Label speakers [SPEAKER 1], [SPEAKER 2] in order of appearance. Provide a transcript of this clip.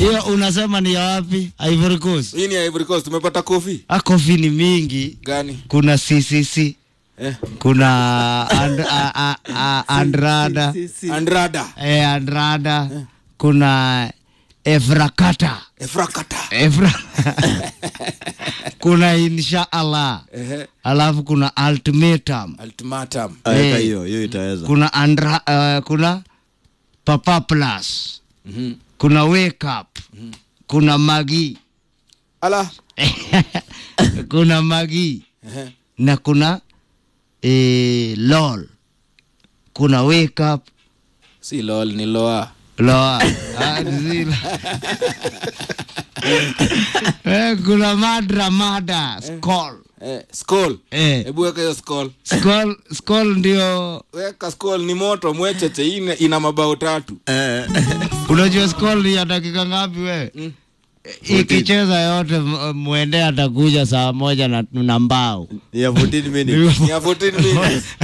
[SPEAKER 1] hiyo unasema ni ya wapi Ivory Coast
[SPEAKER 2] hii ni ya Ivory Coast tumepata kofi
[SPEAKER 1] Ah, kofi ni mingi
[SPEAKER 2] gani
[SPEAKER 1] kuna CCC
[SPEAKER 2] eh.
[SPEAKER 1] kuna and, a, a, a, Andrada
[SPEAKER 2] Andrada
[SPEAKER 1] eh, Andrada kuna Efrakata
[SPEAKER 2] Efrakata
[SPEAKER 1] Efra kuna insha Allah
[SPEAKER 2] Ehe.
[SPEAKER 1] alafu kuna ultimatum
[SPEAKER 2] ultimatum
[SPEAKER 3] Aweka
[SPEAKER 1] Eh.
[SPEAKER 3] hiyo hiyo itaweza
[SPEAKER 1] kuna andra, uh, kuna papa plus
[SPEAKER 2] Mhm.
[SPEAKER 1] kuna wake up kuna magi
[SPEAKER 2] ala
[SPEAKER 1] kuna magi
[SPEAKER 2] Ehe.
[SPEAKER 1] na kuna eh, lol kuna wake up
[SPEAKER 2] si lol ni loa
[SPEAKER 1] loa Ah, zile. eh, kuna madra mada skol
[SPEAKER 2] eh, skull
[SPEAKER 1] eh,
[SPEAKER 2] hebu weka hiyo skull
[SPEAKER 1] skol skol ndio
[SPEAKER 2] weka skull ni moto mwecheche hii ina- ina mabao tatu
[SPEAKER 3] Eh,
[SPEAKER 1] unajua skol ni ya dakika ngapi we
[SPEAKER 2] Mm.
[SPEAKER 1] ikicheza yote m- mwende atakuja saa moja na, na mbao
[SPEAKER 3] ya 14 minutes
[SPEAKER 2] ni ya 14 minutes